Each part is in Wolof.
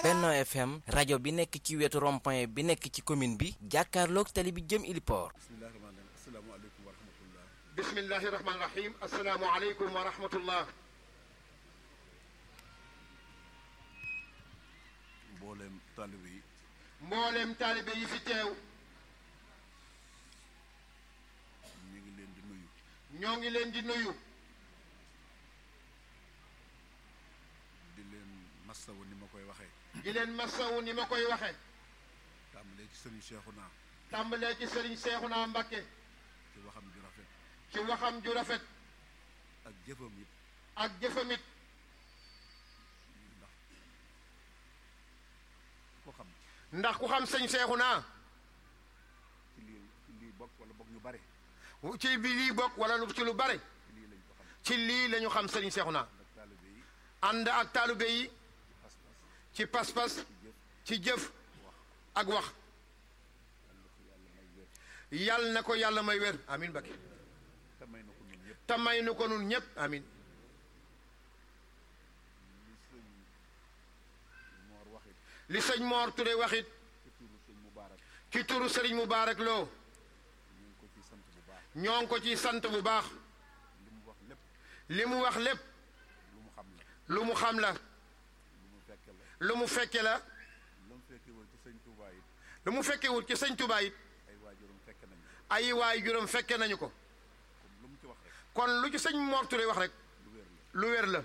Benno FM rajo bi nekk ci wetu rond-point bi nekk ci commune bi jàkkaarloog tali bi jëm Iliport. bismillahi rahmaani rahim asalaamaaleykum wa rahmatullah mboolem taalibe yi mboolem taalibe yi fi teew ñu ngi leen di nuyu ñoo ngi leen di nuyu di leen massawu ni ma koy waxee di leen masawu ni ma koy waxe tàmbalee ci sëriñ Seexuna tàmbalee ci sëriñ Seexuna Mbakke ci waxam ju rafet ci waxam ju rafet ak jëfam it ak jëfamit ndax ko xam ndax ku xam sëñ Seexuna ci lii ci lii bokk wala bokk ñu bare ci bi lii bokk wala lu ci lu bare ci lii lañ ko xam ci lii la ñu xam sëriñ Seexuna ndax taalibe yi ànd ak taalibe yi pas-pas ci pas-pas ci jëf ci jëf ak wax yàlla na ko yàlla may wér yàlla na ko yàlla may wér amin Mbakke te may na ko ñun ñëpp te may nu ko nun ñépp amin li sëñ Moor waxit li sëñ Moor Touré waxit ci turu sëñ Mubaarak ci turu sëriñ Mubaarak Lo ñu ngi ko ci sant bu baax ñoo ngi ko ci sant bu baax li mu wax lépp li mu wax lépp lu mu xam la lu mu xam la lu mu fekke la lu mu fekke la lu mu fekkewul ci sëñ Tuubaa it lu mu fekkewut ci sëñ Tuubaa it ay waajuram fekke nañu ko ay waay juróom fekke nañu ko comme lu mu ci wax rek kon lu ci sëñ Moor Touré wax rek lu wér la lu wér la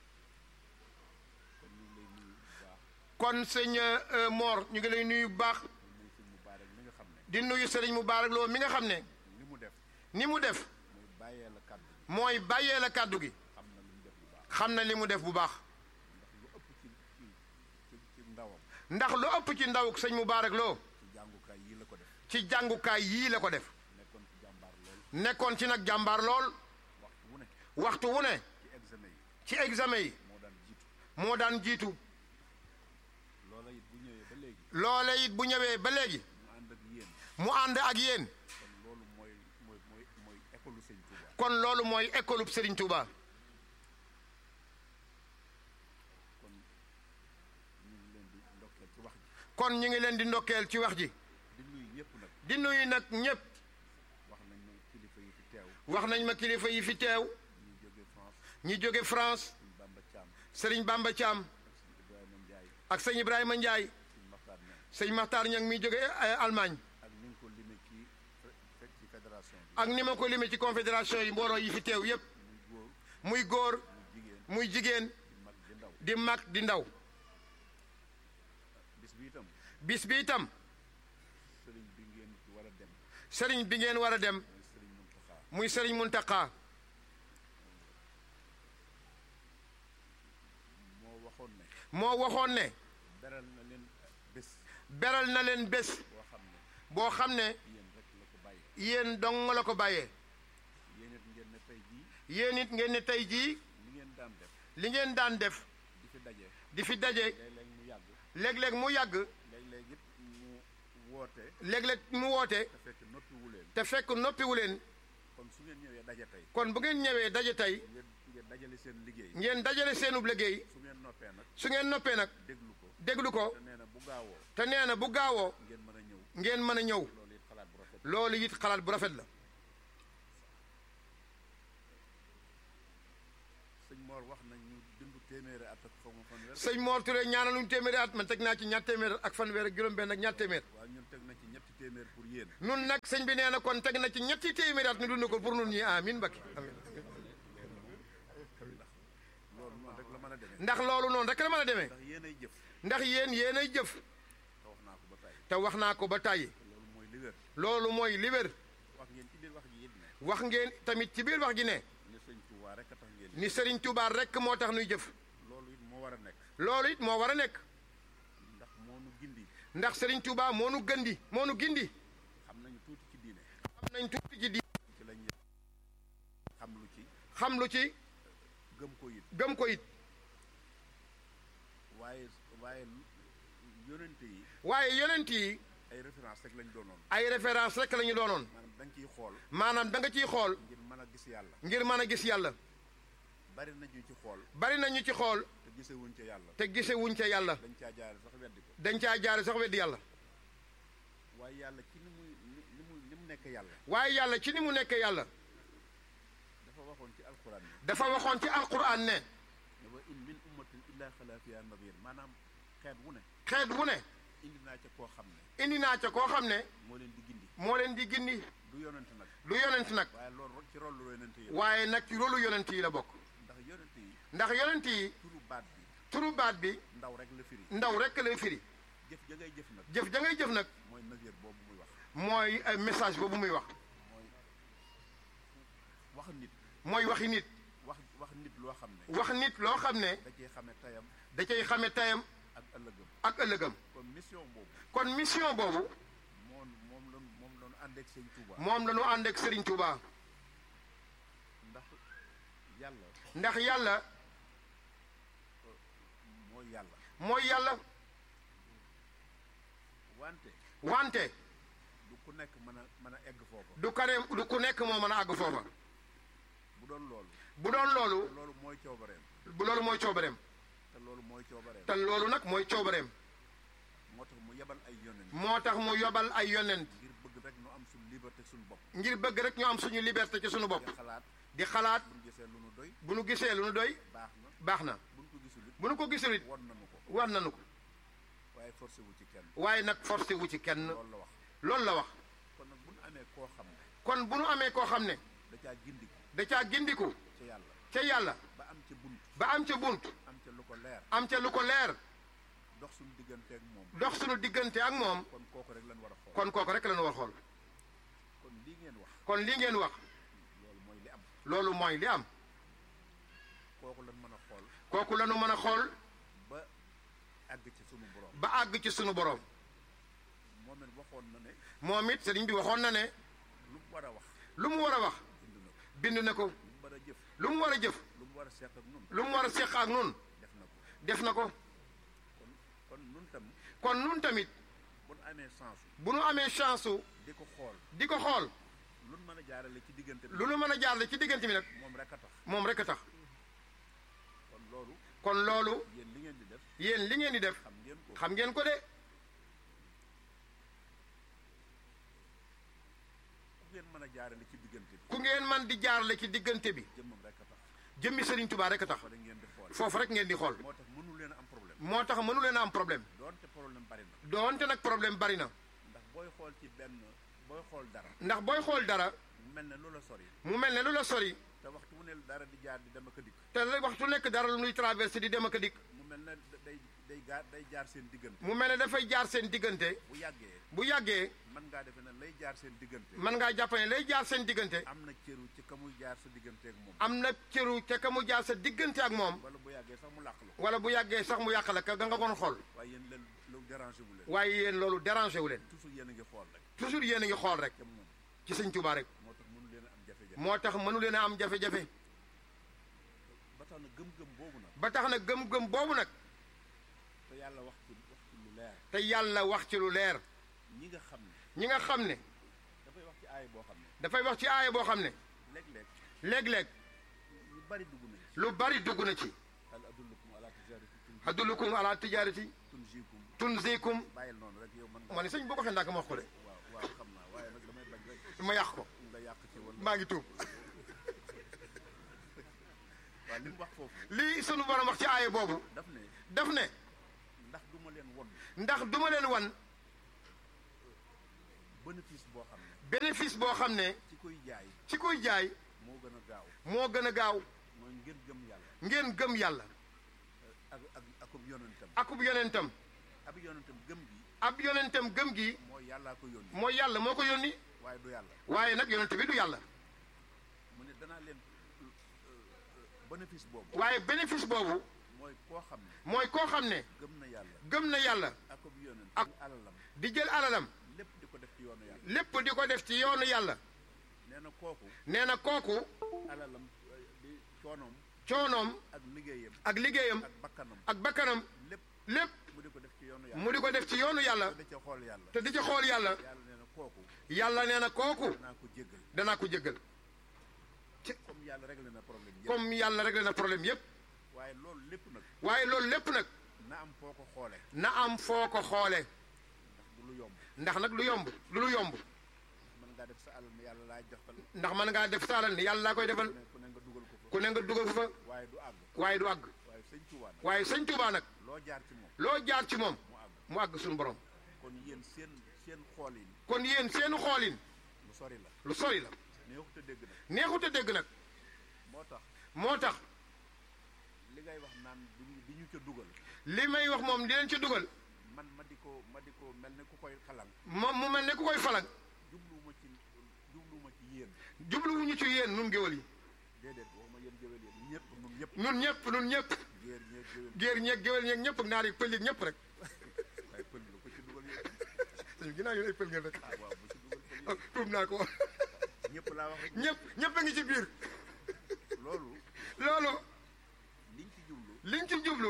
kon ñu ngi lay nuyu bu baax kon sëñ euh, Moor ñu ngi lay nuyu bu baax di nuyu sëñ Mubaarak mi nga xam ne di nuyu sëriñ Mubaarak Lo mi nga xam ne li mu def ni mu def muy bàyyee la kàddu gi mooy bàyyee la kàddu gi xam na lu mu def bu baax xam na li mu def bu baax ndax lu ëpp ci ci ci ci ndawam ndax lu ëpp ci ndaw sëñ Mubaarak Lo ci jàngukaay yii la ko def ci jàngukaay yii la ko def nekkoon ci jàmbaar lool nekkoon ci nag jàmbaar lool waxtu wu ne waxtu wu ne ci examen yi ci examen yi moo daan jiitu moo daan jiitu loola it bu ñëwee ba léegi loole it bu ñëwee ba léegi mu ànd ak yéen mu ànd ak yéen kon loolu mooy mooy mooy mooy école sëñ Touba kon loolu mooy école bu Serigne Touba kon ñu ngi leen di ndokkeel ci wax ji kon ñu ngi leen di ndokkeel ci wax ji di nuyu ñëpp nag di nuyu nag ñépp wax nañ ma kilifa yi fi teew wax nañ ma kilifa yi fi teew ñu jóge France ñi jóge France sëñ Bamba Thiam Serigne Bamba Thiam sëñ Ibrahima Ndiaye ak sëñ Ibrahima Ndiaye sëñ Maxtaar Ñaŋ sëñ Makhtar Niang mi jóge euh, Allemagne ak ni nga ko limee ci fekk ci fédération bi ak ni ma ko limee ci confédération yi mbooloo yi fi teew yépp muy góor muy góor muy jigéen muy jigéen di mag di ndaw di mag di ndaw bis bi itam bis bi itam sëriñ bi ngeen ci war a dem sëriñ bi ngeen war a dem mooy sëriñ Muntaxa muy sëriñ Muntaqa moo waxoon ne moo waxoon ne beral na leen bés beral na leen bés boo xam ne boo xam ne yéen rek la ko bàyyee yéen dong la ko bàyyee yéen it ngeen ne tey jii yéen it ngeen ne tey jii li ngeen daan def li ngeen daan def di fi daje di fi daje léeg-léeg mu yàgg léeg-léeg mu yàgg léeg-léeg it mu woote léeg-léeg mu woote te fekk noppiwu leen te fekk noppiwu leen kon su ngeen ñëwee daje tey kon bu ngeen ñëwee daje tey ngeen ngeen dajale seen liggéey ngeen dajale seenub liggéey su ngeen noppee nag su ngeen noppee nag déglu ko déglu ko te nee na bu gaawoo te nee na bu gaawoo ngeen mën a ñëw ngeen mën a ñëw loolu it xalaat bu rafet loolu it xalaat bu rafet la sëñ Mor wax nañ ñu dundu téeméeri at ak xaw ma fanweer sëñ Mor Touré ñaanaluñ téeméeri at man teg naa ci ñaar téeméer ak fanweer ak juróom-benn ak ñaar téeméer waaw ñun teg na ci ñetti téeméer pour yéen nun nag sëñ bi nee na kon teg na ci ñetti téeméeri at ñu dund ko pour nun ñi amin bakki amin loolu noonu rek la mën a demee ndax loolu noonu rek la mën a demee ndax yéen ay jëf ndax yéen yéen ay jëf te wax naa ko ba tey te wax naa ko ba tàyyi loolu mooy li wér loolu mooy li wér wax ngeen ci biir wax ji it ne wax ngeen tamit ci biir wax ji ne ne sëñ Touba rek a tax ngeen ni Serigne Touba rek moo tax nuy jëf loolu it moo war a nekk loolu it moo war a nekk ndax moo nu gindi ndax Serigne Touba moo nu gëndi moo nu gindi xam nañu tuuti ci diine xam nañ tuuti ci di ci lañ xam lu ci xam lu ci gëm ko it gëm ko it waaye waaye yonente yi waaye yonent yi ay référence rek lañ doonoon ay référence rek la ñu doonoon maanaam da nga ciy xool maanaam da nga ciy xool ngir mën a gis yàlla ngir mën a gis yàlla bari nañu ci xool bari nañu ci xool te gisewuñ ca yàlla te gise wuñ ca yàlla dañ caa jaare sax weddi ko dañ caa jaare sax weddi yàlla waaye yàlla ci ni muy ni mu ni mu nekk yàlla waaye yàlla ci ni mu nekk yàlla dafa waxoon ci alquran ne dafa waxoon ci alquran ne ne wa in min ummatin illa xala fiha nadir maanaam xeet wu ne xeet wu ne indi naa ca koo xam ne indi naa ca koo xam ne moo leen di gindi moo leen di gindi du yonent nag du yonent nag waaye loolu ci rôle lu yonent yi waaye nag ci rolu yonent yi la bokk ndax yonent yi ndax yonent yi turu baat bi turu baat bi ndaw rek la firi ndaw rekk lay firi jëf ja ngay jëf nag jëf ja ngay jëf nag mooy nadir boobu muy wax mooy ay message boobu muy wax mooy wax nit mooy waxi nit wax wax nit loo xam ne wax nit loo xam ne da cee xame tayam da cay xame tayam ak ëllëgam ak ëllëgam kon mission boobu kon mission boobu moom moom la moom la ñu ànd ak sëñ Touba moom la ñu ànd ak Serigne Touba ndax yàlla ndax yàlla mooy yàlla mooy yàlla wante wante du ku nekk mën a mën a egg foofa du kane du ku nekk moo mën a àgg foofa bu doon loolu bu doon loolu te loolu mooy coobareem bu loolu mooy coobareem te loolu mooy coobareem te loolu nag mooy coobareem moo tax mu yebal ay yonent moo tax mu yobal ay yonent ngir bëgg rek nu am suñu liberté suñu bopp ngir bëgg rek ñu am suñu liberté ci suñu bopp nga xalaat di xalaat buñ gisee lu nu doy bu nu gisee lu nu doy baax na baax na buñ ko gisul it bu nu ko gisul it won nañu ko war nañu ko waaye forcé wu ci kenn waaye nag forcé wu ci kenn loolu la wax loolu la wax kon nag bu nu amee koo xam ne kon bu nu amee koo xam ne da caa gindiku da caa gindiku ca yàlla ca yàlla ba am ca bunt ba am ca bunt am ca lu ko leer am ca lu ko leer dox suñu digganteeg moom dox suñu diggante ak moom kon kooku rek lañ war a xool kon kooku rek la ñu war xool kon lii ngeen wax kon li ngeen wax loolu mooy li am loolu mooy li am kooku lañ mën a xool kooku la ñu mën a xool ba àgg ci sunu borom ba àgg ci sunu borom moom it waxoon na ne moom it sëriñ bi waxoon na ne lu mu war a wax lu mu war a wax bind na ko bind na ko lu mu war a jëf lu mu war a jëf lu mu war a seq ak nun lu mu war a seq ak nun def na ko def na ko kon kon nun tam kon nun tamit bu nu amee chance bu nu amee chance su di ko xool di ko xool lu nu mën a jaarale ci diggante bi lu nu mën a jaarle ci diggante bi nag moom rek a tax moom rek a tax kon loolu kon loolu yéen li ngeen di def yéen li ngeen di def xam ngeen ko xam ngeen ko de ku ngeen mën a jaarale ci diggante bi ku ngeen man di jaarle ci diggante bi jëmmam rek a tax jëmmi Serigne Touba rek a tax fa da ngeen di xool foofu rek ngeen di xool moo tax mënu leen a am problème moo tax mënu leen a am problème doonte problème bari na doonte nag problème bari na ndax booy xool ci benn booy xool dara ndax booy xool dara mu mel ne loola sori mu mel ne lu la sori te waxtu wu ne dara di jaar di dem ak a dikk te la waxtu nekk dara lu nuy traversé di dem ak a dikk mu mel ne day day gaar day jaar seen diggante mu mel ne dafay jaar seen diggante bu yàggee bu yàggee mën ngaa defe ne lay jaar seen diggante mën ngaa jàpp ne lay jaar seen diggante am na cëru ci ka muy jaar sa diggante ak moom am na cëru ca ka mu jaar sa diggante ak moom wala bu yàggee sax mu làq la ko wala bu yàggee sax mu yàq la ka nga kon xool waaye yéen leen lu dérangé wu leen waaye yéen loolu dérangé wu leen toujours yéen a ngi xool rek toujours yéen a ngi xool rek ca moom ci sëñ Touba rek moo tax mënu leen a am jafe-jafe moo tax mënu leen a am jafe-jafe ba tax na gëm-gëm boobu nag ba tax na gëm-gëm boobu nag te yàlla wax ci wax ci lu leer te yàlla wax ci lu leer ñi nga xam ne ñi nga xam ne dafay wax ci aay boo xam ne dafay wax ci aaya boo xam ne léeg-léeg léeg-léeg ñu bari dugg nañ ci lu bari dugg na ci hal adullukum ala tijarati adullukum ala tijarati tunjikum tunzikum bàyyil noonu rek yow mën nga ma ne sëñ boo ko xee ndànk ma wax ko de waaw waaw xam naa waaye nag damay bañ rek ma yàq ko nga yàq ci wala maa ngi tuub waaw li mu wax foofu lii sunu borom wax ci aaya boobu daf ne daf ne ndax du ma leen won ndax duma leen wan bénéfice boo xam ne bénéfice boo xam ne ci koy jaay ci koy jaay moo gën a gaaw moo gën a gaaw mooy ngeen gëm yàlla ngeen gëm yàlla ak ak akub yonentam akub yonentam ab yonentam gëm gi ab yonentam gëm gi mooy yàllaa ko yónni mooy yàlla moo ko yónni waaye du yàlla waaye nag yonent bi du yàlla mu ne danaa leen euh, euh, bénéfice boobu waaye bénéfice boobu mooy koo xam ne mooy koo xam ne gëm na yàlla gëm na yàlla akub yonent Ak- alalam di jël alalam lépp di ko def ci yoonu yàlla lépp di ko def ci yoonu yàlla nee na kooku nee na kooku alalam euh, di coonoom coonoom ak liggéeyam ak liggéeyam ak bakkanam ak bakkanam lépp lépp mu di ko def ci yoonu yàlla mu di ko def ci yoonu yàlla te da ca xool yàlla te di ci xool yàlla yàlla nee na kooku yàlla nee na kooku danaa ko jéggal danaa ko jéggal Ci- comme yàlla réglé na problème yëpp comme yàlla réglé na problème yépp waaye loolu lépp nag waaye loolu lépp nag na am foo ko xoole na am foo ko xoole ndax du lu yomb ndax nag lu yomb lu lu yomb mën ngaa def sa alal ne yàlla laay joxtal ndax mën ngaa def saalal ni yàlla laa koy defal ku ne ku ne nga dugal ko fa ku ne nga dugal fa waaye du àgg waaye du àgg waaye sëñ Tuubaa nag waaye sëñ Tuubaa nag loo jaar ci moom loo jaar ci moom mu àgg mu àgg suñu borom kon yéen seen seen xool yi kon yéen seenu xoolin lu sori la lu sori la neexut a dégg nag neexut a dégg nag moo tax moo tax li ngay wax naan di ñu di ñu ca dugal li may wax moom di leen ci dugal man ma di ko ma di ko mel ne ku koy xalang moom mu mel ne ku koy falang jubluwuma ci jubluwuma ci yéen jubluwuñu ci yéen nun géwal yi déedéet waxuma yéen géwél yéen ñëpp nun ñëpp nun ñëpp nun ñëpp géer ñeeg géwél géer ñeeg géwal ñeeg ñëpp ak naar yi pël yi ñëpp rek waaye pël lu ko ci dugal yéen sëñ bi ginnaaw yéen ay pël ngeen rek ah waaw bu ci dugal pël ah, tuub naa ko yéen ñëpp laa wax rek ñëpp ñëpp a ngi ci biir loolu loolu liñ ci jublu liñ ci jublu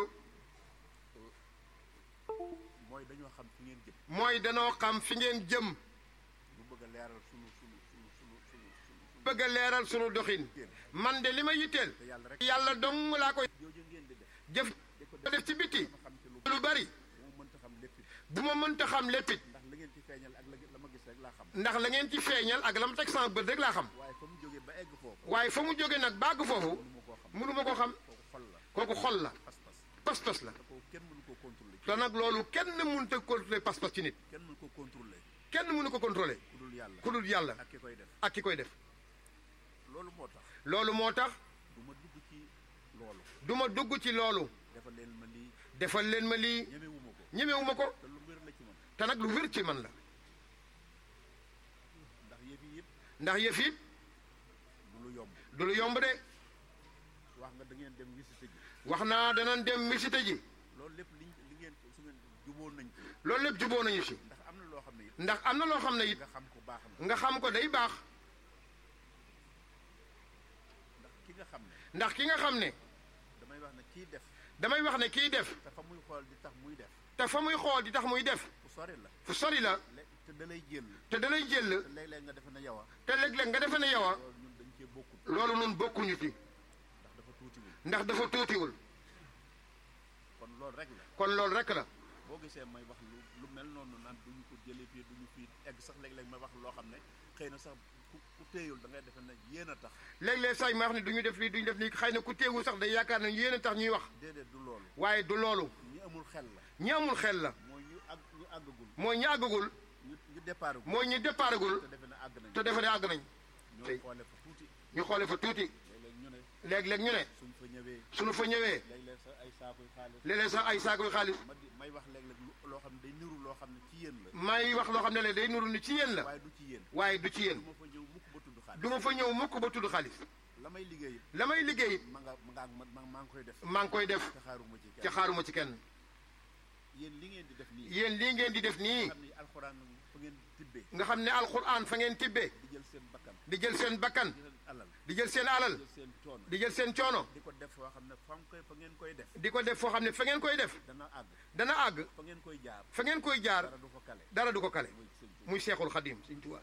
mooy dañoo xam fi ngeen jëm mooy danoo xam fi ngeen jëm lu bëgg a leeral sunu sunu sunu sunu sunu sunu bëgg a leeral sunu doxin man de li ma yitteel te yàlla rek yàlla dong laa koy jooju ngeen di def jëf def ci biti ma xam ci lu lu bari moo mënta xam lépp it bu ma mënta xam léppit ndax la ngeen ci feeñal ak la la ma gis rek laa xam ndax la ngeen ci feeñal ak la ma teg sama bët rek laa xam waaye fa mu jógee ba egg foofu waaye fa mu jóge nag bàgg foofu mënu ma koo xam mënu ma ko xam kooku xol la kooku xol la pas-pas pas-pas la te kooku kenn mënu koo contrôler te nag loolu kenn mënut a contrôler pas-pas ci nit kenn mënu ko contrôler kenn mënu ko contrôler ku dul yàlla ku dul yàlla ak ki koy def ak ki koy def loolu moo tax loolu moo tax du ma dugg ci loolu du ma dugg ci loolu dafa leen ma lii defal leen ma lii ñemewuma ko ñemewuma ko te lu wér la ci man te nag lu wér ci man la ndax yëf yi yëpp ndax yëf it du lu yomb du lu yomb de wax nga da ngeen dem visite ji wax naa danañ dem visite ji loolu lépp liñ li ngeen su ngeen juboon nañ ko loolu lépp juboo nañu si ndax am na loo xam ne it ndax am na loo xam ne it nga xam ko baax na nga xam ko day baax ndax ki nga xam ne ndax ki nga xam ne damay wax ne kii def damay wax ne kiy def te fa muy xool di tax muy def te fa muy xool di tax muy def fu sori la fu sori la lé- te da lay jël te da lay jël te léeg-léeg nga defe ne yow a te léeg-léeg nga defe ne yow a loolu ñun dañ cee bokkul loolu nun bokkuñu ci ndax dafa tuutiwul ndax dafa tuutiwul kon loolu rek la kon loolu rek la boo gisee may wax lu lu mel noonu naan duñu ko jëlee fii duñu fii egg sax léeg-léeg may wax loo xam ne xëy na sax ku ku téyul da ngay defe ne yéen a tax léeg-léeg say ma wax ne du ñu def lii du ñu def lii xëy na ku teewul sax day yaakaar ne yéen a tax ñuy wax déedéet du loolu waaye du loolu ñi amul xel la ñi amul xel la mooy ñu àgg ñu àggagul mooy ñi àggagul ñu ñu départ gu mooy ñi départagul te defe ne àgg nañ te defe ne àgg nañ ñoo tey. xoole fa tuuti ñu xoole fa tuuti léeg-léeg ñu ne léeg-léeg ñu ne suñ fa ñëwee suñu fa ñëwee léeg-léeg sax ay saakuy xaalis léeg-léeg sax ay saakoy xaalis ma di may wax léeg-léeg lu- loo xam ne day niru loo xam ne ci yéen la may wax loo xam ne le day nuru ni ci yéen la waaye du ci yéen waaye du ci yéen du ma fa ñëw mukk ba tudd xaalis du ma fa ñëw mukk ba tudd xaalis la may liggéey la may liggéey ma nga ma nga ak man ma maa ngi koy def maa ngi koy def te xaaruma ci ci kenn xaaruma ci kenn yéen li ngeen di def nii yéen lii ngeen di def nii xam ni alxuraan fa ngeen tibbee nga xam ne alxuraan fa ngeen tibbee di jël seen bakkan di jël seen bakkan di leen alal di jël seen alal di jël seen coono di jël seen coono di ko def foo xam ne fa koy fa ngeen koy def di ko def foo xam ne fa ngeen koy def dana àgg dana àgg fa ngeen koy jaar fa ngeen koy jaar dara du fa kale dara du ko kale muy sëñ Tuubaa. muy seexul xadim Sëñ Tuubaa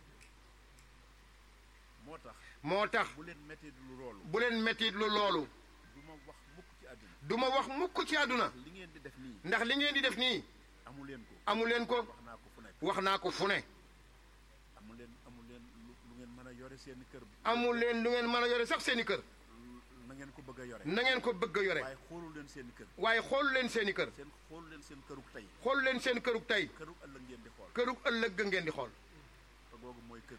moo tax moo tax bu leen métti lu loolu bu leen mettit lu loolu du ma wax mukk ci àdduna du ma wax mukk ci àdduna li ngeen di def nii ndax li ngeen di def nii amu leen ko amu leen ko wax naa ko fu nekk wax naa ko fu ne amu leen amu leen lu lu ngeen mën a yore seen kër amu leen lu ngeen mën a yore sax seeni kër na ngeen ko bëgg a yore na ngeen ko bëgg a yore waaye xoolu leen seen kër waaye xoolu leen seeni kër seen xoolu leen seen këruk tey xoolu leen seen kërug tey këruk ëllëg ngeen di xool kërug ëllëg ga ngeen di xool te googu mooy kër